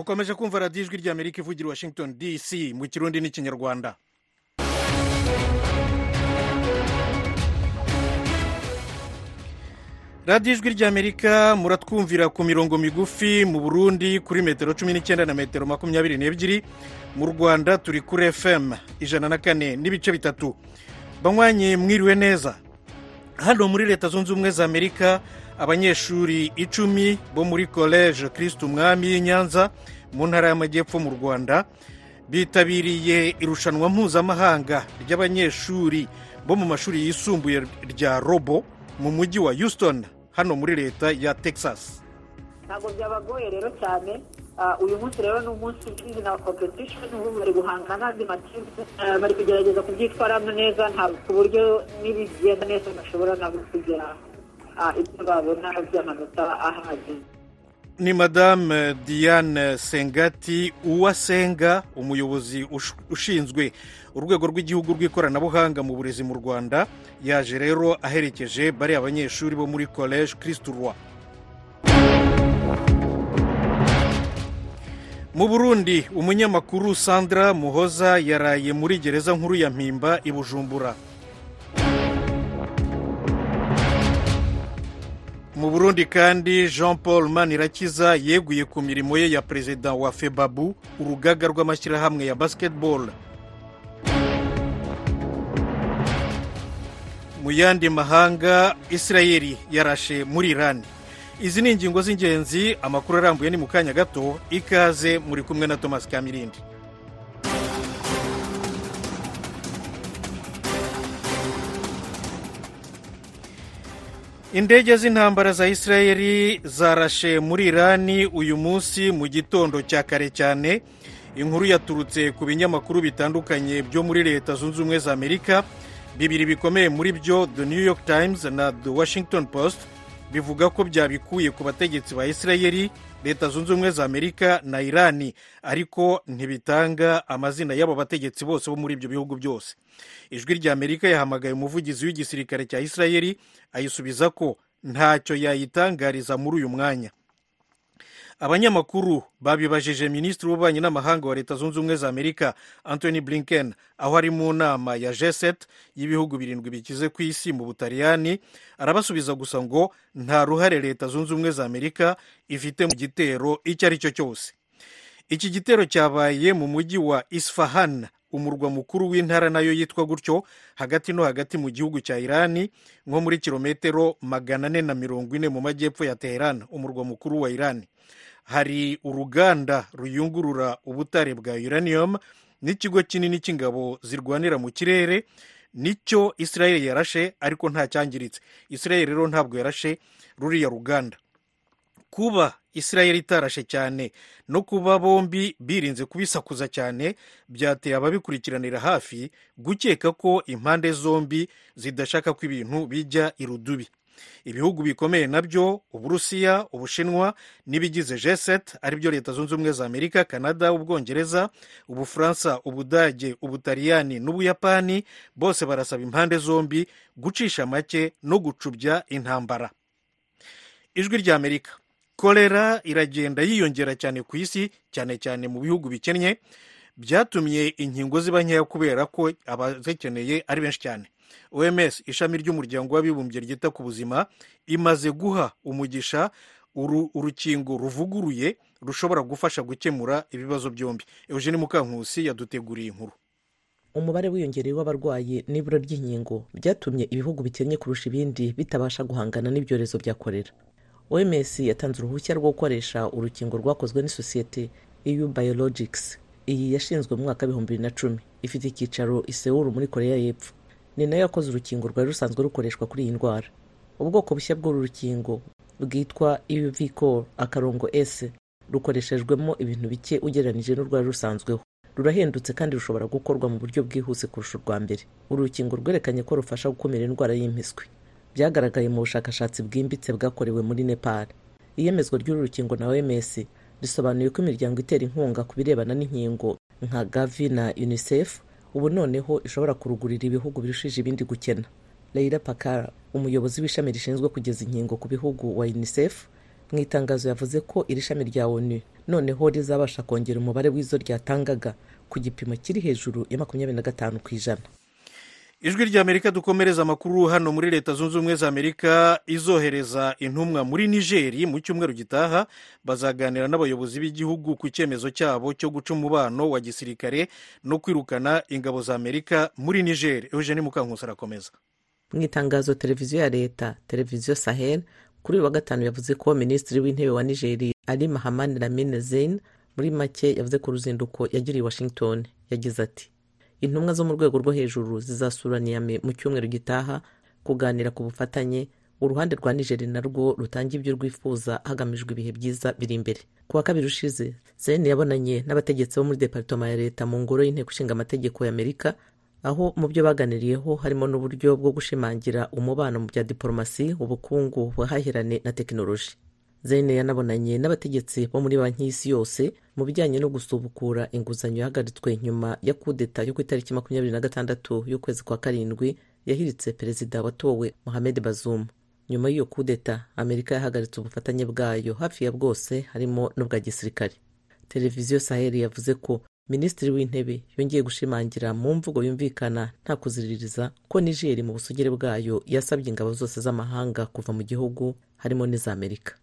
mukomeje kumva radiyo ijwi ry'amerika ivugira i washington dc mu kirundi n'ikinyarwanda radiyo ijwi ry'amerika muratwumvira ku mirongo migufi mu burundi kuri metero cumi n'icyenda na metero makumyabiri n'ebyiri mu rwanda turi kuri fm ijana na kane n'ibice bitatu banywanyi mwiriwe neza hano muri leta zunze ubumwe za amerika abanyeshuri icumi bo muri college kirisitu umwami y'i nyanza mu ntara y'amajyepfo mu rwanda bitabiriye irushanwa mpuzamahanga ry'abanyeshuri bo mu mashuri yisumbuye rya robo mu mujyi wa houston hano muri leta ya texas ntabwo byabagoye rero cyane uyu munsi rero ni umunsi w'izina competition ubu bari guhangana n'andi makipe bari kugerageza kubyitwaramo neza ku buryo n'ibigenda neza bashobora nabo kugera ibyo babona by'amanota ahagije ni madame diane sengati uwasenga umuyobozi ushinzwe urwego rw'igihugu rw'ikoranabuhanga mu burezi mu rwanda yaje rero aherekeje bariya abanyeshuri bo muri college kirisitu roi mu burundi umunyamakuru sandra muhoza yaraye muri gereza nkuru ya mpimba i bujumbura mu burundi kandi jean paul manirakiza yeguye ku mirimo ye ya perezida wa febabu urugaga rw'amashyirahamwe ya basketball mu yandi mahanga israeli yarashe muri irani izi ni ingingo z'ingenzi amakuru arambuye ni mu kanya gato ikaze muri kumwe na thomas kamirindi indege z'intambara za israeli zarashe muri irani uyu munsi mu gitondo cya kare cyane inkuru yaturutse ku binyamakuru bitandukanye byo muri leta zunze ubumwe za amerika bibiri bikomeye muri byo the new york times na the washington post bivuga ko byabikuye ku bategetsi ba israeli leta zunze ubumwe za amerika na irani ariko ntibitanga amazina y'abo bategetsi bose bo muri ibyo bihugu byose ijwi rya amerika yahamagaye umuvugizi w'igisirikare cya israeli ayisubiza ko ntacyo yayitangariza muri uyu mwanya abanyamakuru babibajije minisitiri w'ububanyi n'amahanga wa leta zunze ubumwe za amerika anthony blinken aho ari mu nama ya g7 y'ibihugu birindwi bikize ku isi mu butaliyani arabasubiza gusa ngo nta ruhare leta zunze ubumwe za amerika ifite mu gitero icyo ari cyo cyose iki gitero cyabaye mu mujyi wa isfahan umurwa mukuru w'intara nayo yitwa gutyo hagati no hagati mu gihugu cya irani nko muri kilometero magana ane na mirongo ine mu majyepfo ya teheran umurwa mukuru wa irani hari uruganda ruyungurura ubutare bwa uranium n'ikigo kinini cy'ingabo zirwanira mu kirere nicyo israel yarashe ariko nta cyangiritse israel rero ntabwo yarashe ruriya ruganda kuba israel itarashe cyane no kuba bombi birinze kubisakuza cyane byateye ababikurikiranira hafi gukeka ko impande zombi zidashaka ko ibintu bijya irudubi ibihugu bikomeye nabyo uburusiya ubushinwa n'ibigize g7 aribyo leta zunze ubumwe za amerika canada ubwongereza ubufaransa ubudage ubutaliyani n'ubuyapani bose barasaba impande zombi gucisha make no gucubya intambara ijwi rya amerika kolera iragenda yiyongera cyane ku isi cyane cyane mu bihugu bikennye byatumye inkingo ziba nkeya kubera ko abazikeneye ari benshi cyane oms ishami ry'umuryango w'abibumbye ryita ku buzima imaze guha umugisha urukingo ruvuguruye rushobora gufasha gukemura ibibazo byombi eugene mukankusi yaduteguriye inkuru umubare wiyongereye w'abarwayi n'ibura ry'inkingo byatumye ibihugu bikennye kurusha ibindi bitabasha guhangana n'ibyorezo bya korera oms yatanze uruhushya rwo gukoresha urukingo rwakozwe n'isosiyete eu biologics iyi yashinzwe mu mwaka w'ibihumbi bibiri na cumi ifite icyicaro i Seoul muri koreya y'epfo ni nayo yakoze urukingo rwari rusanzwe rukoreshwa kuri iyi ndwara ubwoko bushya bw'uru rukingo bwitwa evcor akarongo s rukoreshejwemo ibintu bike ugereranyije n'urwari rusanzweho rurahendutse kandi rushobora gukorwa mu buryo bwihuse kurusha urwa mbere uru rukingo rwerekanye ko rufasha gukumira indwara y'impiswi byagaragaye mu bushakashatsi bwimbitse bwakorewe muri nepal iyemezwa ry'uru rukingo na oms risobanuye ko imiryango itera inkunga ku birebana n'inkingo nka gavi na unicef ubu noneho ishobora kurugurira ibihugu birushije ibindi gukena Leila Pakara umuyobozi w'ishami rishinzwe kugeza inkingo ku bihugu wa unicef mu itangazo yavuze ko iri shami rya onu noneho rizabasha kongera umubare w'izo ryatangaga ku gipimo kiri hejuru ya makumyabiri na gatanu ku ijana ijwi ry'amerika dukomereza amakuru hano muri leta zunze ubumwe za amerika izohereza intumwa muri nigeri mu cyumweru gitaha bazaganira n'abayobozi b'igihugu ku cyemezo cyabo cyo guca umubano wa gisirikare no kwirukana ingabo za amerika muri nigeri eugene mukankusi arakomeza mu itangazo televiziyo ya leta televiziyo sahel kuri uyu wa gatanu yavuze ko minisitiri w'intebe wa nigeri ari mahamani lamine zein muri make yavuze ko uruzinduko yagiriye i washington yagize ati intumwa zo mu rwego rwo hejuru zizasura niyame mu cyumweru gitaha kuganira ku bufatanye uruhande rwa nigeri narwo rutanga ibyo rwifuza hagamijwe ibihe byiza biri imbere ku wa kabiri ushize zeni yabonanye n'abategetsi bo muri deparitoma ya leta mu ngoro y'inteko ishinga amategeko ya amerika aho mu byo baganiriyeho harimo n'uburyo bwo gushimangira umubano mu bya diporomasi ubukungu ubuhahirane na tekinoloji zene yanabonanye n'abategetsi bo muri banki y'isi yose mu bijyanye no gusubukura inguzanyo yahagaritswe nyuma ya kudeta yo ku itariki makumyabiri na gatandatu y'ukwezi kwa karindwi yahiritse perezida watowe mohamed bazum nyuma y'iyo kudeta amerika yahagaritse ubufatanye bwayo hafi ya bwose harimo n'ubwa gisirikare televiziyo saheli yavuze ko minisitiri w'intebe yongeye gushimangira mu mvugo yumvikana nta kuziririza ko nigeri mu busugire bwayo yasabye ingabo zose z'amahanga kuva mu gihugu harimo n'iza amerika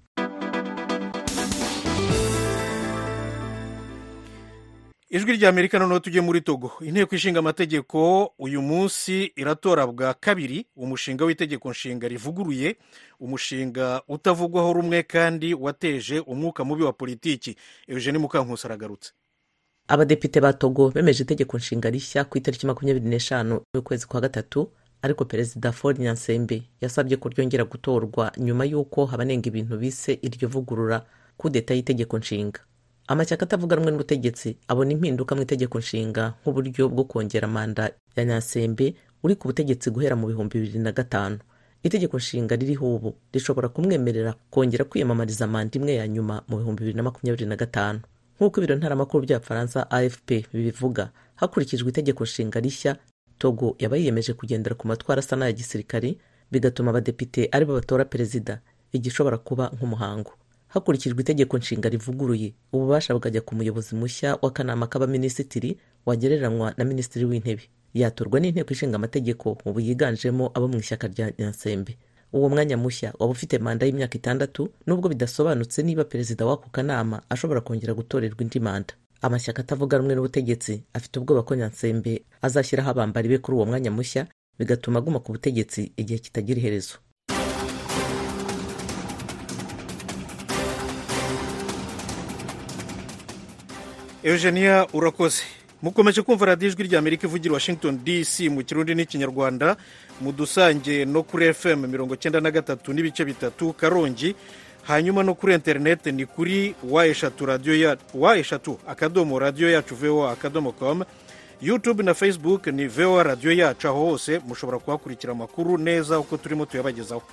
ijwi rya amerika noneho tujye muri togo inteko ishinga amategeko uyu munsi iratora bwa kabiri umushinga w'itegeko nshinga rivuguruye umushinga utavugwaho rumwe kandi wateje umwuka mubi wa politiki eugene mukankusi aragarutse abadepite ba togo bemeje itegeko nshinga rishya ku itariki makumyabiri n'eshanu y'ukwezi kwa gatatu ariko perezida ford nyansembe yasabye ko ryongera gutorwa nyuma y'uko habanenga ibintu bise iryo vugurura kudeta y'itegeko nshinga amashyaka atavuga rumwe n'ubutegetsi abona impinduka mu itegeko nshinga nk'uburyo bwo kongera manda ya nyasembe uri ku butegetsi guhera mu bihumbi bibiri na gatanu itegeko nshinga ririho ubu rishobora kumwemerera kongera kwiyamamariza manda imwe ya nyuma mu bihumbi bibiri na makumyabiri na gatanu nk'uko ibiro ntaramakuru bya faransa afp bibivuga hakurikijwe itegeko nshinga rishya togo yaba yiyemeje kugendera ku matwara asa n'aya gisirikari bigatuma abadepite aribo batora perezida igishobora kuba nk'umuhango hakurikijwe itegeko nshinga rivuguruye ububasha bukajya ku muyobozi mushya w'akanama k'abaminisitiri wagereranywa na minisitiri w'intebe yatorwa n'inteko ishinga amategeko ubu yiganjemo abo mu ishyaka rya nyansembe uwo mwanya mushya waba ufite manda y'imyaka itandatu nubwo bidasobanutse niba perezida w'ako kanama ashobora kongera gutorerwa indi manda amashyaka atavuga rumwe n'ubutegetsi afite ubwoba ko nyansembe azashyiraho abambari be kuri uwo mwanya mushya bigatuma aguma ku butegetsi igihe kitagira iherezo eugenia urakoze mukomeje kumva radiyo ijwi rya amerika ivugira washington dc mu kirundi n'ikinyarwanda mudusange no kuri fm mirongo cyenda na gatatu n'ibice bitatu karongi hanyuma no kuri interineti ni kuri wa eshatu radiyo ya wa eshatu akadomo radiyo yacu voa akadomo com youtube na facebook ni voa radiyo yacu aho hose mushobora kuhakurikira amakuru neza uko turimo tuyabagezaho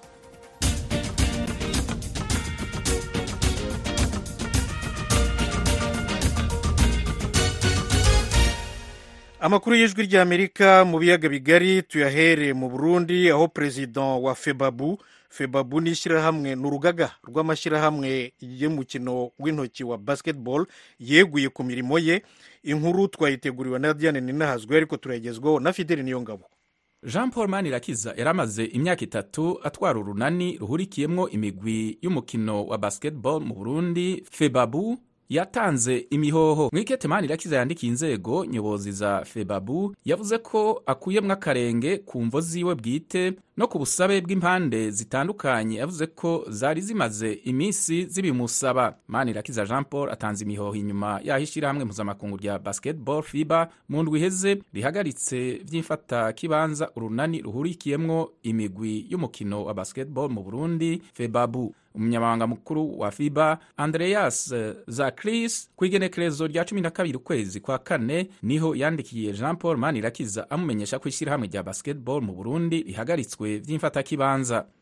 amakuru y'ijwi ry'amerika mu biyaga bigari tuyahere mu burundi aho perezida wa febabu febabu ni ishyirahamwe ni urugaga rw'amashyirahamwe y'umukino w'intoki wa basketball yeguye ku mirimo ye inkuru twayiteguriwe na diane ninahazwe ariko turayigezwaho na fideli niyo ngabo jean paul manirakiza yari amaze imyaka itatu atwara urunani ruhurikiyemo imigwi y'umukino wa basketball mu burundi febabu yatanze imihoho mwikete manirakiza yandikiye inzego nyobozi za febabu yavuze ko akuyemwo akarenge ku mvo ziwe bwite no ku busabe bw'impande zitandukanye yavuze ko zari zimaze iminsi zibimusaba manirakiza jean paul atanze imihoho inyuma y'aho ishyirahamwe mpuzamakungu rya basketball fiba mu ndwi iheze rihagaritse vy'imfata kibanza urunani ruhurikiyemwo imigwi y'umukino wa basketball mu burundi febabu umunyamabanga mukuru wa fiba andreas zakris ku igenekerezo rya cumi na kabiri ukwezi kwa kane niho yandikiye jean paul manirakiza amumenyesha ko ishyirahamwe rya basketball mu burundi rihagaritswe vy'imfatakibanza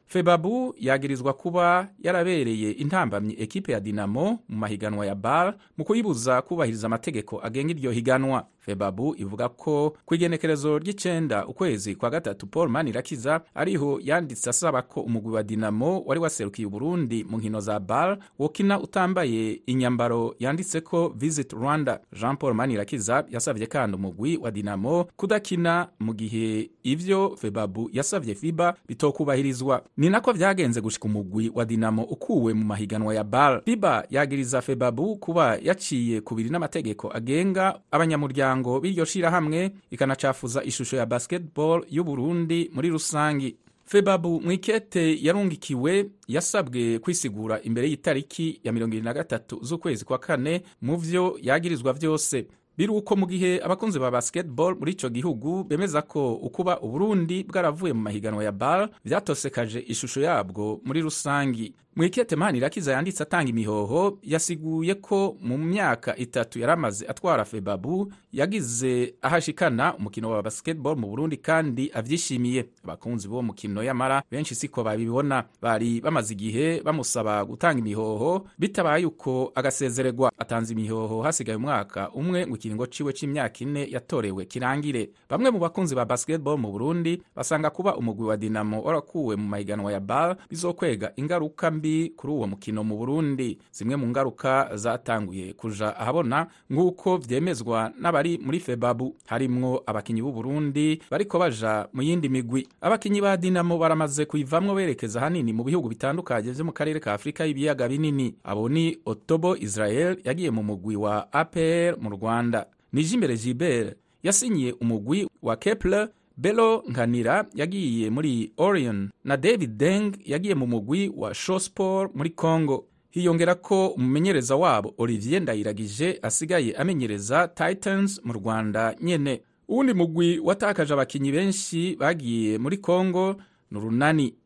febabu yagirizwa kuba yarabereye intambamyi ekipe ya dinamo mu mahiganwa ya bar mu kuyibuza kubahiriza amategeko agenga iryo higanwa febabu ivuga ko ku igenekerezo ry'icenda ukwezi kwa gatatu paul manirakiza ariho yanditse asaba ko umugwi wa dinamo wari waserukiye uburundi mu nkino za bar wokina utambaye inyambaro yanditseko visit rwanda jean paul manirakiza yasavye kandi umugwi wa dinamo kudakina mu gihe ivyo febabu yasavye fiba bitokubahirizwa ni nako vyagenze gushika umugwi wa dinamo ukuwe mu mahiganwa ya bar fiba yagiriza febabu kuba yaciye kubiri n'amategeko agenga abanyamuryango b'iryo shirahamwe ikanacafuza ishusho ya basketball y'uburundi muri rusangi febabu mwikete yarungikiwe yasabwe kwisigura imbere y'itariki ya 23 z'ukwezi kwa kane mu vyo yagirizwa vyose biruko mu gihe abakunzi ba basketball muri ico gihugu bemeza ko ukuba uburundi bwaravuye mu mahiganwa ya bar vyatosekaje ishusho yabwo muri rusangi mwikete manirakiza yanditse atanga imihoho yasiguye ko mu myaka itatu yaramaze atwara febabu yagize ahashikana umukino wa basketball mu burundi kandi avyishimiye abakunzi b'uwo mukino yamara benshi siko babibona bari bamaze igihe bamusaba gutanga imihoho bitabaye uko agasezererwa atanze imihoho hasigaye umwaka umwe ngo ikiringo ciwe c'imyaka ine yatorewe kirangire bamwe mu bakunzi ba basketball mu burundi basanga kuba umugwi wa dinamo warakuwe mu mahiganwa ya bar bizokwega ingaruka mbi kuri uwo mukino mu burundi zimwe mu ngaruka zatanguye kuja ahabona nk'uko vyemezwa n'abari muri febabu harimwo abakinyi b'u burundi bariko baja mu yindi migwi abakinyi ba dinamo baramaze kuyivamwo berekeza hanini mu bihugu bitandukanye vyo mu karere ka afurika y'ibiyaga binini abo ni otobo israel yagiye mu mugwi wa apr mu rwanda nijimbere gilbert yasinyiye umugwi wa kepler belo nkanira yagiye muri orion na david deng yagiye mu mugwi wa shosport muri congo hiyongera ko umumenyereza wabo olivier ndayiragije asigaye amenyereza titans mu rwanda nyene uwundi mugwi watakaje abakinyi benshi bagiye muri congo ni urunani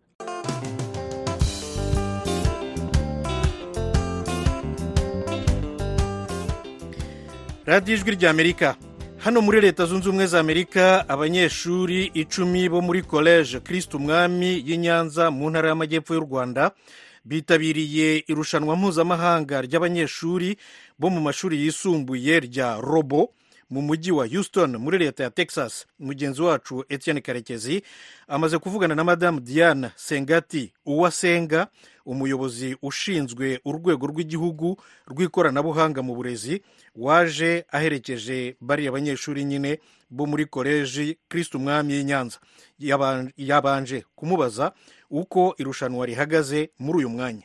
radiyo ijwi ry'amerika hano muri leta zunze ubumwe za amerika abanyeshuri icumi bo muri college kirisiti umwami y'i nyanza mu ntara y'amajyepfo y'u rwanda bitabiriye irushanwa mpuzamahanga ry'abanyeshuri bo mu mashuri yisumbuye rya robo mu mujyi wa houston muri leta ya texas mugenzi wacu etienne karekezi amaze kuvugana na madamu diane sengati uwasenga umuyobozi ushinzwe urwego rw'igihugu rw'ikoranabuhanga mu burezi waje aherekeje bariya banyeshuri nyine bo muri koleji kirisiti umwami y'i nyanza yabanje kumubaza uko irushanwa rihagaze muri uyu mwanya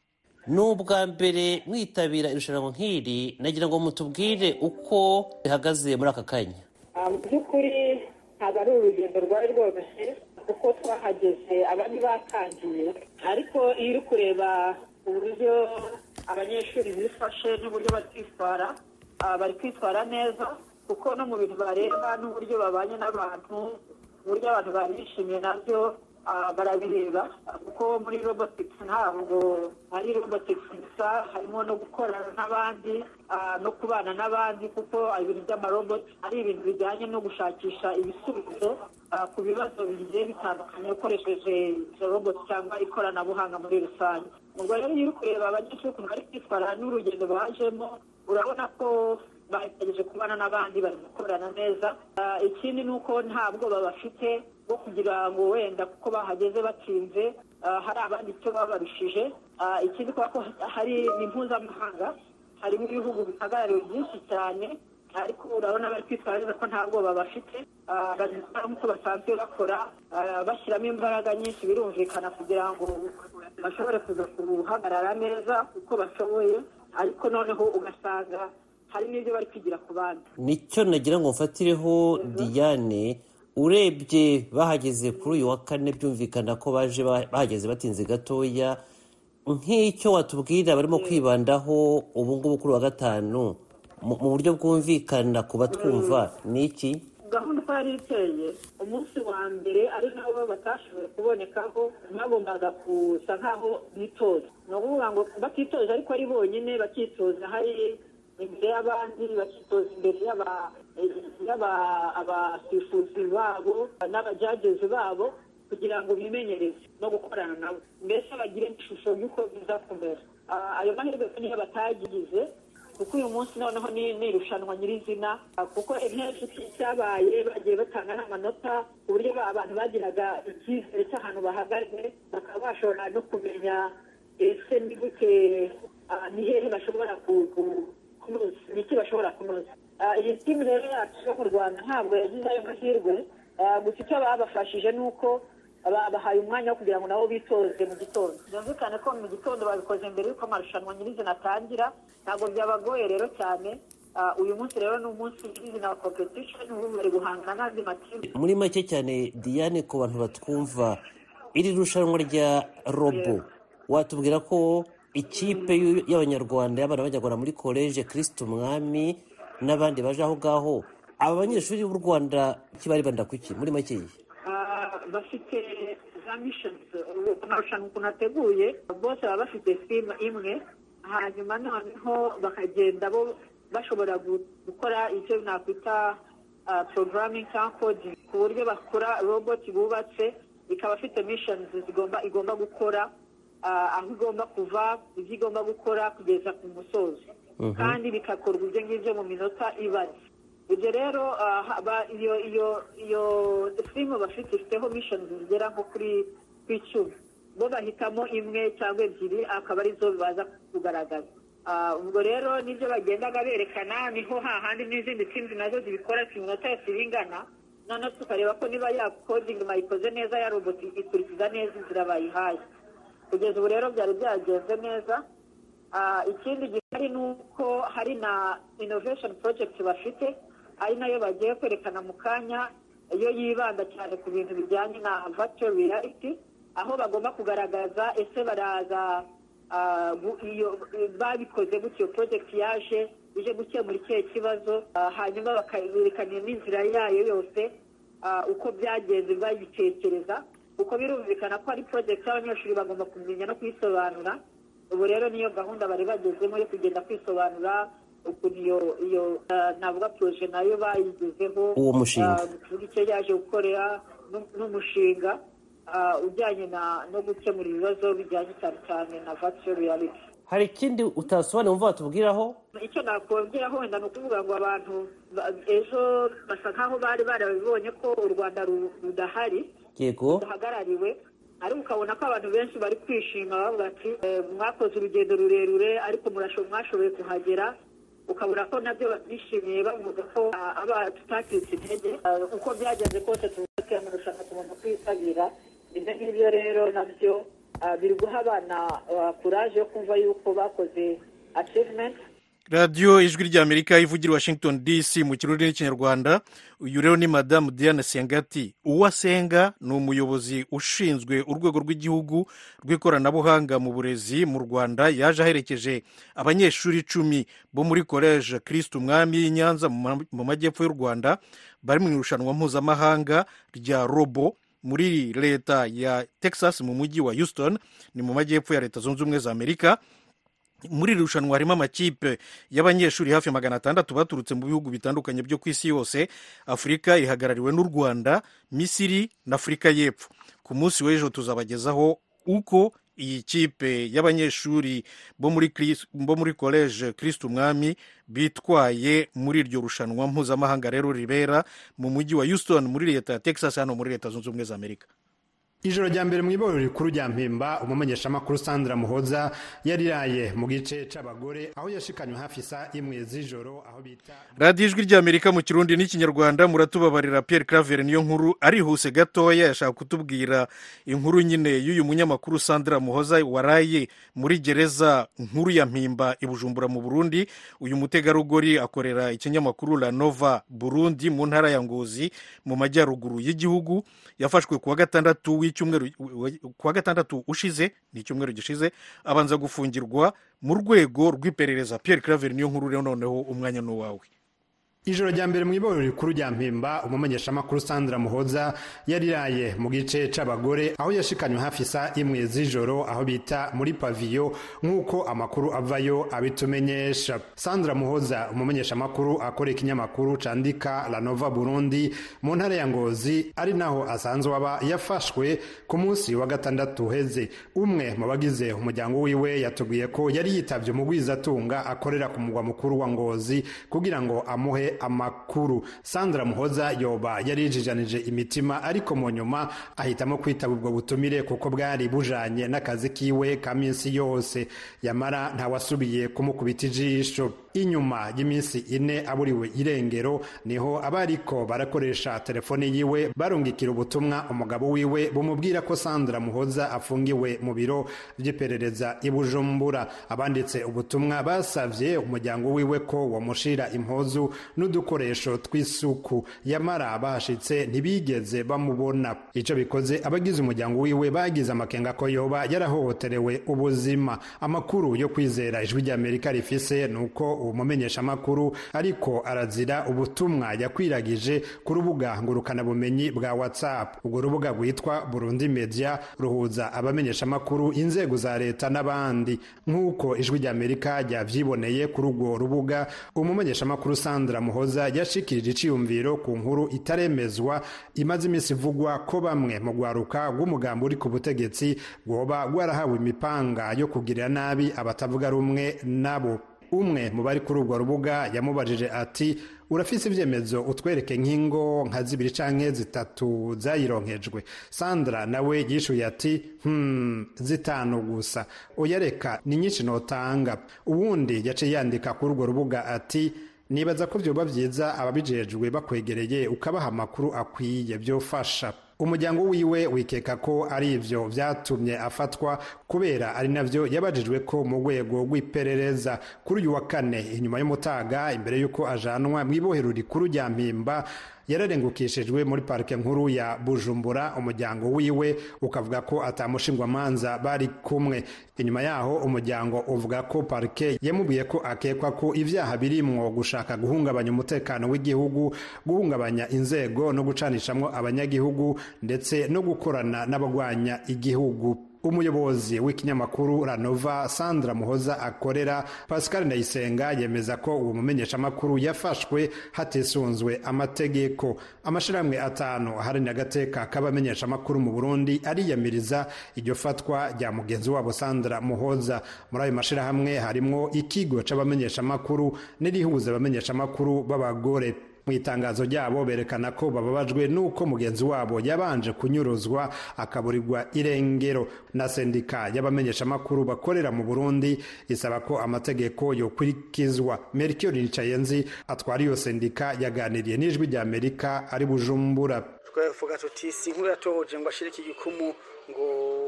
ni ubwa mbere mwitabira irushanwa nk'iri nagira ngo mutubwire uko rihagaze muri aka kanya mu by'ukuri ntabwo ari urugendo rwari rworoshye kuko twahageze abandi batangiye ariko iyo uri kureba uburyo abanyeshuri bifashe n'uburyo bari kwitwara bari kwitwara neza kuko no mu bintu bareba n'uburyo babanye n'abantu uburyo abantu bari bishimiye nabyo barabireba kuko muri robotics ntabwo ari robotics gusa harimo no gukorana n'abandi no kubana n'abandi kuko ibintu by'amarobot ari ibintu bijyanye no gushakisha ibisubizo ku bibazo bigiye bitandukanye ukoresheje izo robot cyangwa ikoranabuhanga muri rusange ubwo rero iyo uri kureba abanyeshuri ukuntu bari kwitwara n'urugendo bajemo urabona ko bagerageje kubana n'abandi bari gukorana neza ikindi ni uko nta bwoba bafite bwo kugira ngo wenda kuko bahageze batsinze hari abandi icyo babarushije ikindi kubera ko hari ni mpuzamahanga harimo ibihugu bihagarariwe byinshi cyane ariko urabona bari kwitwara neza ko nta bwoba bafite bari gukora nk'uko basanzwe bakora bashyiramo imbaraga nyinshi birumvikana kugira ngo bashobore kuza guhagarara neza uko bashoboye ariko noneho ugasanga hari n'ibyo bari kwigira ku bandi nicyo nagira ngo mfatireho diane urebye bahageze kuri uyu wa kane byumvikana ko baje bahageze batinze gatoya nk'icyo watubwira barimo kwibandaho ubu ngubu kuri wa gatanu mu buryo bwumvikana ku batwumva ni iki gahunda uko yari iteye umunsi wa mbere ari nabo batashoboye kubonekaho bagombaga gusa nk'aho bitoza ni ukuvuga ngo batitoza ariko ari bonyine bakitoza hari imbere y'abandi bakitoza imbere y'abasifuzi babo n'abajagezi babo kugira ngo bimenyereze no gukorana nabo mbese bagire ishusho y'uko biza kumera ayo mahirwe niyo batagize kuko uyu munsi noneho ni irushanwa nyirizina kuko intebe cyabaye bagiye batanga n'amanota ku buryo abantu bagiraga icyizere cy'ahantu bahagaze bakaba bashobora no kumenya ese ni gute ni hehe bashobora kunoza ni iki bashobora kunoza iyi timu rero yacu yo mu rwanda ntabwo yagize ayo mahirwe gusa icyo babafashije ni uko babahaye umwanya wo kugira ngo nabo bitoze mu gitondo byumvikane ko mu gitondo babikoze mbere y'uko amarushanwa nyirizina atangira ntabwo byabagoye rero cyane uyu munsi rero ni umunsi nyirizina wa competition ubu bari guhangana n'andi makipe muri make cyane diane ku bantu batwumva iri rushanwa rya robo watubwira ko ikipe y'abanyarwanda y'abana bajyagura muri koleje kirisiti umwami n'abandi baje aho ngaho aba banyeshuri b'u rwanda kibari banda kuki muri make bafite za mishoni amarushanwa ukuntu ateguye bose baba bafite simu imwe hanyuma noneho bakagenda bo bashobora gukora icyo nakwita porogaramingi cyangwa kodingi ku buryo bakora roboti bubatse ikaba ifite mishoni zigomba igomba gukora aho igomba kuva ibyo igomba gukora kugeza ku musozo kandi bigakorwa ibyo ngibyo mu minota ibaze ibyo rero iyo iyo iyo simu bafite ifiteho mishoni zigera nko kuri ku icumi bo bahitamo imwe cyangwa ebyiri akaba arizo baza kugaragaza ubwo rero nibyo bagendaga berekana niho hahandi n'izindi timu nazo zibikora ku minota yose ibingana noneho tukareba ko niba ya kodingi bayikoze neza ya roboti ikurikiza neza inzira bayihaye kugeza ubu rero byari byagenze neza ikindi gihari ni uko hari na inovesheni porojegiti bafite ari nayo bagiye kwerekana mu kanya iyo yibanda cyane ku bintu bijyanye na vacuo reality aho bagomba kugaragaza ese baraza babikoze gutyo porojegiti yaje ije gukemura ikihe kibazo hanyuma bakayerekana n'inzira yayo yose uko byagenze bayitekereza kuko birumvikana ko ari porojegiti y'abanyeshuri bagomba kumenya no kuyisobanura ubu rero niyo gahunda bari bagezemo yo kugenda kwisobanura ukuntu iyo iyo navuga poroje nayo bayigezeho uwo mushinga kuvuga icyo yaje gukorera n'umushinga ujyanye no gukemura ibibazo bijyanye cyane cyane na vatiyo riyaliti hari ikindi utasobanura wumva watubwiraho icyo nakongeraho wenda ni ukuvuga ngo abantu ejo basa nkaho bari barabibonye ko u rwanda rudahari yego ruhagarariwe ariko ukabona ko abantu benshi bari kwishima bavuga ati mwakoze urugendo rurerure ariko mwashoboye kuhagera ukabona ko nabyo babyishimiye bavuga ko tutakitse intege uko byagenze kose tuba amarushanwa tugomba kwitabira ibyo ngibyo rero nabyo biri guha abana kuraje yo kumva yuko bakoze achievement radiyo ijwi ry'amerika ivugira washington dc mu kirundi n'ikinyarwanda uyu rero ni madamu diane sengati uwo asenga ni umuyobozi ushinzwe urwego rw'igihugu rw'ikoranabuhanga mu burezi mu rwanda yaje aherekeje abanyeshuri icumi bo muri koleje kirisiti umwami y'i nyanza mu majyepfo y'u rwanda bari mu irushanwa mpuzamahanga rya robo muri leta ya texas mu mujyi wa houston ni mu majyepfo ya leta zunze ubumwe za amerika muri iri rushanwa harimo amakipe y'abanyeshuri hafi magana atandatu baturutse mu bihugu bitandukanye byo ku isi yose afurika ihagarariwe n'u rwanda misiri na afurika y'epfo ku munsi w'ejo tuzabagezaho uko iyi kipe y'abanyeshuri bo muri koleje kirisiti umwami bitwaye muri iryo rushanwa mpuzamahanga rero ribera mu mujyi wa houston muri leta ya texas hano muri leta zunze ubumwe za amerika ijoro rya mbere mu iborero rikuru rya mpimba umumenyeshamakuru sandra muhoza yariraye mu gice c'abagore aho yashikanywe hafi saa imwe z'ijoro aho bita radiyo ijwi ry'amerika mu kirundi n'ikinyarwanda muratubabarira pierre claver niyo nkuru arihuse gatoya yashaka kutubwira inkuru nyine y'uyu munyamakuru sandra muhoza waraye muri gereza nkuru ya mpimba i bujumbura mu burundi uyu mutegarugori akorera ikinyamakuru la nova burundi mu ntara ya ngozi mu majyaruguru y'igihugu yafashwe kuwa gatandatu w'icyumweru kuwa gatandatu ushize ni icyumweru gishize abanza gufungirwa mu rwego rw'iperereza pierre claver niyo nkuru rero noneho umwanya ni uwawe ijoro rya mbere mu iborero rikuru rya mpimba umumenyeshamakuru sandra muhoza yariraye mu gice c'abagore aho yashikanywe hafi saa imwe z'ijoro aho bita muri paviyo nk'uko amakuru avayo abitumenyesha sandra muhoza umumenyeshamakuru akora ikinyamakuru candika la nova burundi mu ntara ya ngozi ari naho asanzwe aba yafashwe ku munsi wa gatandatu uheze umwe mu bagize umuryango wiwe yatubwiye ko yari yitavye umugwizatunga akorera ku mugwa mukuru wa ngozi kugira ngo amuhe amakuru sandra muhoza yoba yari yijijanije imitima ariko mu nyuma ahitamo kwitaba ubwo butumire kuko bwari bujanye n'akazi kiwe ka minsi yose yamara ntawasubiye kumukubita ijisho inyuma y'iminsi ine aburiwe irengero niho abariko barakoresha telefone yiwe barungikira ubutumwa umugabo wiwe bumubwira ko sandra muhoza afungiwe mu biro vy'iperereza i bujumbura abanditse ubutumwa basavye umuryango wiwe ko wamushira impuzu n'udukoresho tw'isuku yamara bahashitse ntibigeze bamubona ico bikoze abagize umuryango wiwe bagize amakenga ko yoba yarahohoterewe ubuzima amakuru yo kwizera ijwi ry'amerika rifise nuko uwo mumenyeshamakuru ariko arazira ubutumwa yakwiragije ku rubuga ngurukanabumenyi bwa whatsapp urwo rubuga rwitwa burundi media ruhuza abamenyeshamakuru inzego za leta n'abandi nk'uko ijwi ry'amerika ryavyiboneye kuri urwo rubuga umumenyeshamakuru sandra muhoza yashikirije iciyumviro ku nkuru itaremezwa imaze iminsi ivugwa ko bamwe mu rwaruka rw'umugambi uri ku butegetsi rwoba rwarahawe imipanga yo kugirira nabi abatavuga rumwe nabo umwe mu bari kuri urwo rubuga yamubajije ati urafise ivyemezo utwereke nk'ingo nka zibiri canke zitatu zayironkejwe sandra nawe yishuye ati hmm, zitanu gusa oya reka ni nyinshi notanga uwundi yaciye yandika kuri urwo rubuga ati nibaza ko vyoba vyiza ababijejwe bakwegereye ukabaha amakuru akwiye vyofasha umuryango wiwe wikeka ko ari ivyo vyatumye afatwa kubera ari navyo yabajijwe ko mu rwego rw'iperereza kuri uyu wa kane inyuma y'umutaga imbere y'uko ajanwa mw'ibohero rikuru rya mpimba yararengukishijwe muri parike nkuru ya bujumbura umuryango wiwe ukavuga ko atamushingwamanza bari kumwe inyuma yaho umuryango uvuga ko parike yamubwiye ko akekwa ko ivyaha birimwo gushaka guhungabanya umutekano w'igihugu guhungabanya inzego no gucanishamwo abanyagihugu ndetse no gukorana n'abagwanya igihugu umuyobozi w'ikinyamakuru ranova sandra muhoza akorera pascal ndayisenga yemeza ko uwo mumenyeshamakuru yafashwe hatisunzwe amategeko amashirahamwe atanu aharanira agateka k'abamenyeshamakuru mu burundi ariyamiriza iryo fatwa rya mugenzi wabo sandra muhoza muri ayo mashirahamwe harimwo ikigo c'abamenyeshamakuru n'irihuza abamenyeshamakuru b'abagore mu itangazo ryabo berekana ko bababajwe n'uko mugenzi wabo yabanje kunyuruzwa akaburirwa irengero na sendika y'abamenyeshamakuru bakorera mu burundi isaba ko amategeko yokurikizwa mercure nicayenzi atwara iyo sendika yaganiriye n'ijwi rya amerika ari bujumbura twavuga tuti si inkuru yatohoje ngo ashire iki gikumu ngo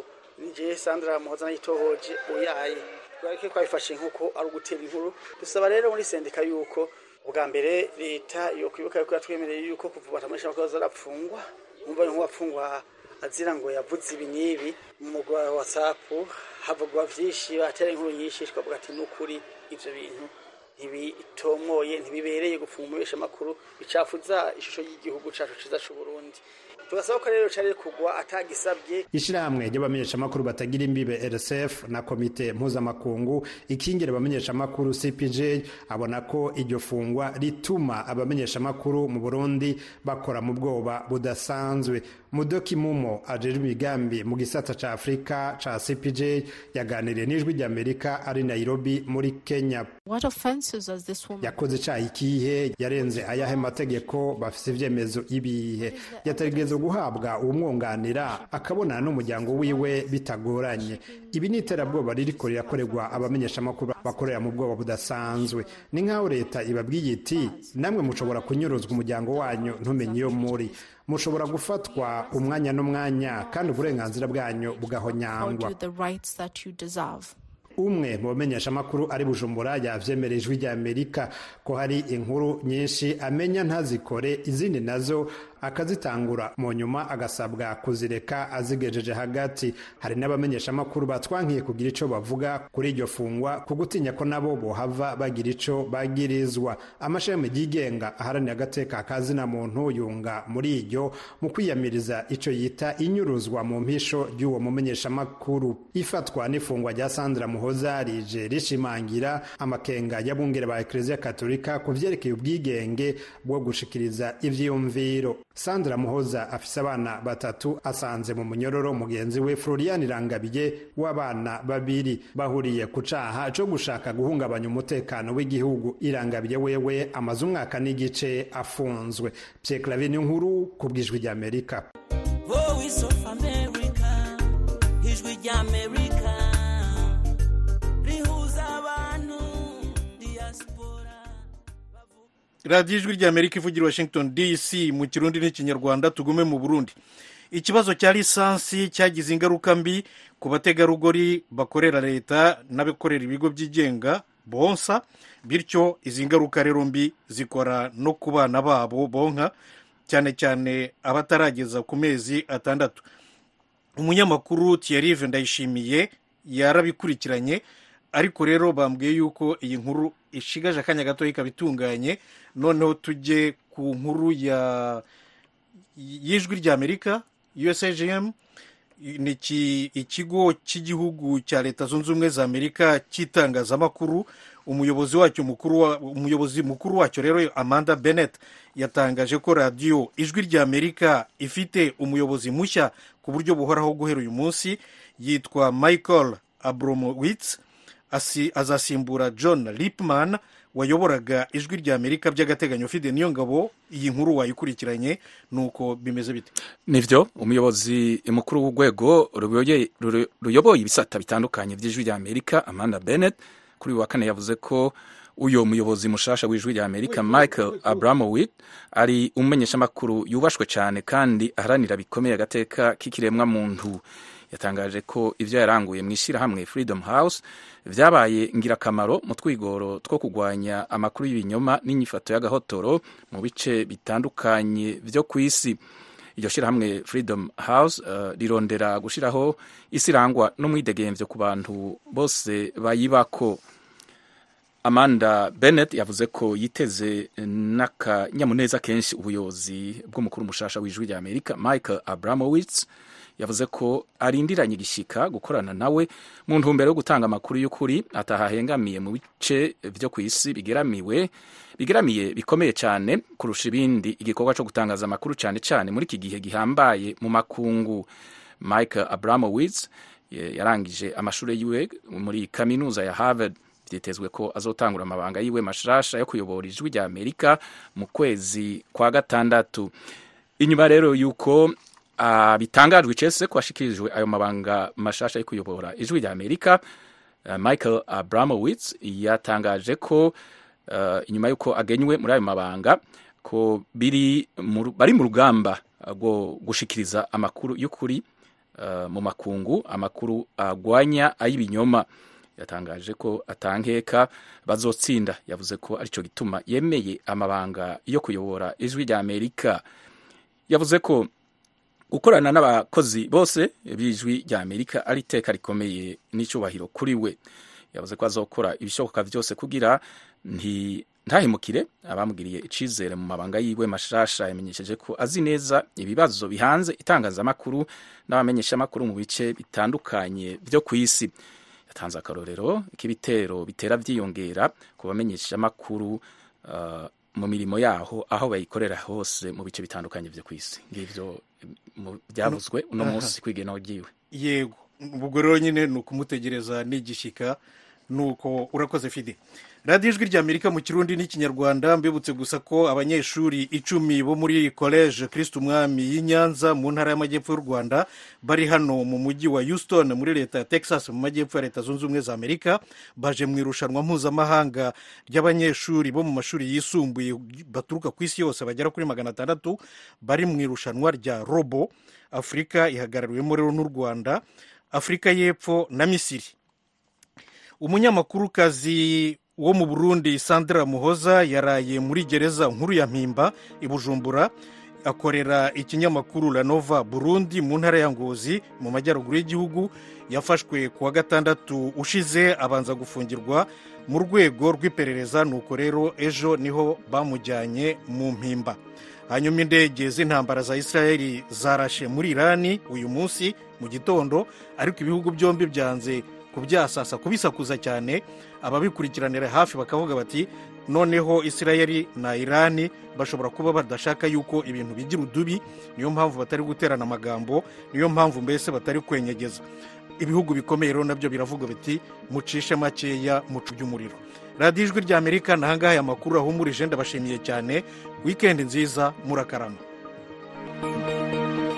nije sandra muhoza nayitohoje uyaye twareke twabifashe nk'uko ari ugutera inkuru dusaba rero muri sendika yuko ubwa mbere leta yo kwibuka yuko yatwemereye yuko kuva batamisha abakozi arapfungwa umva nk'uwapfungwa azira ngo yavuze ibi n'ibi mu mugwa wa whatsapp havugwa vyinshi batera inkuru nyinshi twavuga ati n'ukuri ivyo bintu ntibitomoye ntibibereye gupfunga umubesha amakuru bicafuza ishusho y'igihugu cacu ciza c'uburundi tugasaba ko rero cari kugwa atagisabye ishirahamwe ry'abamenyeshamakuru batagira imbibe rsf na komite mpuzamakungu ikingira abamenyeshamakuru cpj abona ko iryo fungwa rituma abamenyeshamakuru mu burundi bakora mu bwoba budasanzwe mudoki mumo ajejwe imigambi mu gisata ca afurika ca cpj yaganiriye n'ijwi ry'amerika ari nairobi muri kenya yakoze icaha ikihe yarenze ayahe mategeko bafise ivyemezo ibihe yategerezwa guhabwa uwumwunganira akabonana n'umuryango wiwe bitagoranye ibi ni iterabwoba ririko rirakorerwa abamenyeshamakuru bakorera mu bwoba budasanzwe ni nk'aho leta ibabwiye iti namwe mushobora kunyuruzwa umuryango wanyu ntumenye iyo muri mushobora gufatwa umwanya n'umwanya kandi uburenganzira bwanyu bugahonyangwa umwe mu bamenyeshamakuru ari bujumbura yavyemereye ijwi rya amerika ko hari inkuru nyinshi amenya ntazikore izindi nazo akazitangura mu nyuma agasabwa kuzireka azigejeje hagati hari n'abamenyeshamakuru batwankiye kugira ico bavuga kuri iryo fungwa ku gutinya ko nabo bohava bagira ico bagirizwa amashami yigenga aharanira agateka kazina muntu yunga muri iryo mu kwiyamiriza ico yita inyuruzwa mu mpisho ry'uwo mumenyeshamakuru ifatwa n'ifungwa rya sandra muhoza rije rishimangira amakenga y'abungere ba ekleziya katolika ku vyerekeye ubwigenge bwo gushikiriza ivyiyumviro sandra muhoza afise abana batatu asanze mu munyororo mugenzi we florian irangabiye w'abana babiri bahuriye ku caha co gushaka guhungabanya umutekano w'igihugu irangabiye wewe amaze umwaka n'igice afunzwe pyeklavi ni nkuru ku bw'ijwi ry'amerika Voice of America, ijwi ry'Amerika, rihuza abantu, diaspora. radiyo ijwi ry'amerika ivugira washington dc mu kirundi n'ikinyarwanda tugume mu burundi ikibazo cya lisansi cyagize ingaruka mbi ku bategarugori bakorera leta n'abakorera ibigo byigenga bonsa bityo izi ngaruka rero mbi zikora no ku bana babo bonka cyane cyane abatarageza ku mezi atandatu umunyamakuru Thierry ndayishimiye yarabikurikiranye ariko rero bambwiye yuko iyi nkuru ishigaje akanya gato ikaba itunganye noneho tujye ku nkuru ya y'ijwi ry'amerika usagm ni iki- ikigo cy'igihugu cya leta zunze ubumwe za amerika cy'itangazamakuru umuyobozi wacyo mukuru wa, umuyobozi mukuru wacyo rero amanda bennett yatangaje ko radiyo ijwi ry'amerika ifite umuyobozi mushya ku buryo buhoraho guhera uyu munsi yitwa michael abromowitz asi, azasimbura john lipman wayoboraga ijwi ry'amerika by'agateganyo fide niyo ngabo iyi nkuru wayikurikiranye nuko bimeze bite nivyo umuyobozi mukuru w'urwego ruyoboye- ruru- ruyoboye ibisata bitandukanye by'ijwi rya amerika amanda bennett kuri uyu wa kane yavuze ko uyo muyobozi mushasha w'ijwi rya amerika michael abramowit ari umumenyeshamakuru yubashwe cyane kandi aharanira bikomeye agateka k'ikiremwa muntu yatangaje ko ibyo yaranguye mu ishyirahamwe freedom house vyabaye ngirakamaro mu twigoro two kurwanya amakuru y'ibinyoma n'inyifato y'agahotoro mu bice bitandukanye vyo ku isi iryo shyirahamwe freedom house uh, rirondera gushiraho isi irangwa n'umwidegemvyo ku bantu bose bayibako amanda bennett yavuze ko yiteze n'akanyamuneza kenshi ubuyobozi bw'umukuru mushasha w'ijwi rya amerika michael abramowitz yavuze ko arindiranye igishika gukorana nawe mu ntumbero yo gutanga amakuru y'ukuri atahahengamiye mu bice vyo ku isi bigeramiwe bigeramiye bikomeye cyane kurusha ibindi igikorwa cyo gutangaza amakuru cyane cyane muri iki gihe gihambaye mu makungu michael abramowitz eh, yarangije amashuri yiwe muri kaminuza ya harvard byitezwe ko azotangura amabanga yiwe mashasha yo kuyobora ijwi rya amerika mu kwezi kwa gatandatu inyuma rero yuko uh, bitangajwe icese ko hashikirijwe ayo mabanga mashasha yo kuyobora ijwi rya amerika uh, michael abramowitz yatangaje ko uh, inyuma y'uko agenywe muri ayo mabanga ko biri mu, bari mu rugamba rwo gushikiriza amakuru y'ukuri uh, mu makungu amakuru agwanya ay'ibinyoma yatangaje ko atankeka bazotsinda yavuze ko aricyo gituma yemeye amabanga yo kuyobora ijwi rya amerika yavuze ko gukorana n'abakozi bose b'ijwi rya amerika ari iteka rikomeye n'icyubahiro kuri we yavuze ko azokora ibishoboka byose kugira nti ntahemukire abamugiriye icizere mu mabanga yiwe mashasha yamenyesheje ko azi neza ibibazo bihanze itangazamakuru n'abamenyeshamakuru mu bice bitandukanye byo ku isi yatanze akarorero k'ibitero bitera byiyongera ku bamenyeshamakuru uh, mu mirimo yaho aho bayikorera hose mu bice bitandukanye byo ku isi ngivyo mu- byavuzwe uno munsi kwigena ryiwe yego ubwo rero nyine ni ukumutegereza n'igishyika ni uko urakoze fide radiyo ijwi rya amerika mu kirundi n'ikinyarwanda mbibutse gusa ko abanyeshuri icumi bo muri college kristo umwami y'i nyanza mu ntara y'amajyepfo y'u rwanda bari hano mu mujyi wa houston muri leta ya texas mu majyepfo ya leta zunze ubumwe za amerika baje mu irushanwa mpuzamahanga ry'abanyeshuri bo mu mashuri yisumbuye baturuka ku isi yose bagera kuri magana atandatu bari mu irushanwa rya robo afurika ihagarariwemo rero n'u rwanda afurika y'epfo na misiri umunyamakurukazi wo mu burundi sandra muhoza yaraye muri gereza nkuru ya mpimba i bujumbura akorera ikinyamakuru lanova burundi mu ntara ya ngozi mu majyaruguru y'igihugu yafashwe ku wa gatandatu ushize abanza gufungirwa mu rwego rw'iperereza nuko rero ejo niho bamujyanye mu mpimba hanyuma indege z'intambara za israeli zarashe muri irani uyu munsi mu gitondo ariko ibihugu byombi byanze kubyasasa kubisakuza cyane ababikurikiranira hafi bakavuga bati noneho israeli na irani bashobora kuba badashaka yuko ibintu bigira udubi niyo mpamvu batari guterana amagambo niyo mpamvu mbese batari kwenyegeza ibihugu bikomeye rero nabyo biravuga biti mucishe makeya mucu by'umuriro radiyo ijwi ry'amerika nahangaha aya makuru ahumurije ndabashimiye cyane wikendi nziza murakarama